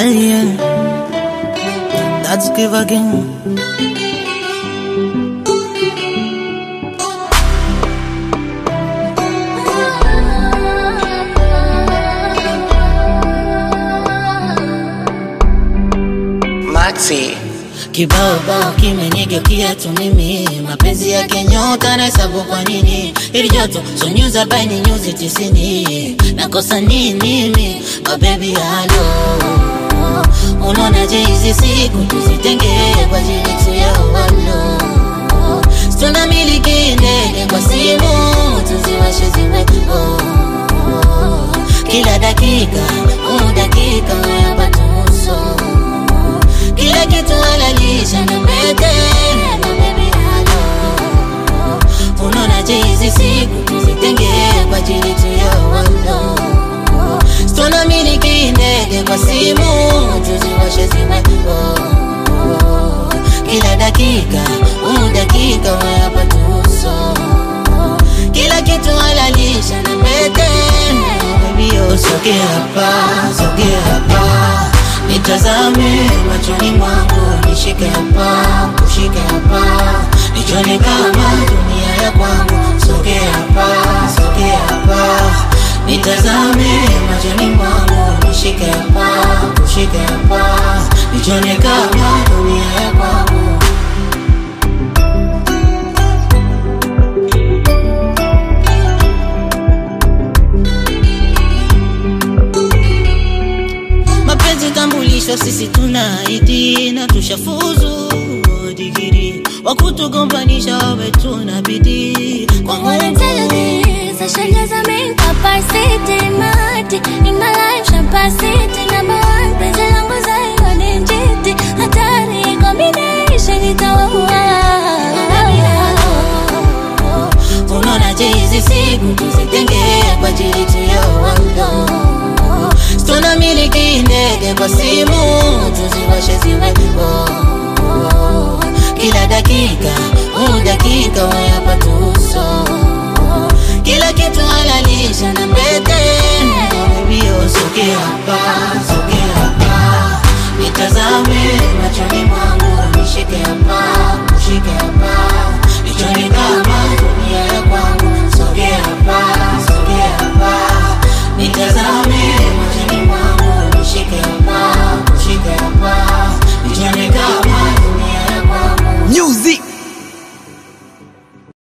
alien. Let's give again. Maxi. Kibao bao kimenigeukia tu mimi, mapenzi yake nyota na hesabu kwa nini ili joto so nyuzi arobaini nyuzi tisini nakosa nini mimi oh baby halo unaonaje hizi siku tuzitenge kwa ajili tu ya walo tunamiliki ndege kwa simu tuziwashe ziwe oh. kila dakika oh, dakika weapa tuso kila kitu halalisha na pete na baby halo unaonaje hizi siku tuzitenge kwa ajili tu ya walo tunamiliki ndege kwa simu tuziwashe ziwe oh. kila dakika oh, dakika weapa tuso kila kitu halalisha na pete baby oh, sogea hapa sogea hapa nitazame machoni mwangu nishike hapa kushike hapa nichone kama dunia ya kwangu sogea hapa sogea hapa nitazame machoni mwangu nishike hapa kushike hapa nichone kama dunia ya kwangu mapenzi tambulisho sisi tuna ID na tushafuzu digiri wakutugombanisha wawe tuna bidii kwa All intelligence, I should just make capacity, mighty in my life, capacity number one. Penzi langu zayo ni njiti, hatari combination itaua. unaonaje hizi siku tuzitenge kwa ajili tu ya wando tunamiliki ndege kwa simu tuziwashe ziwe oh. kila dakika oh, dakika wayapa tuso kila kitu halalisha na pete bibio sogea hapa sogea hapa nitazame machoni mwangu nishike hapa kushike hapa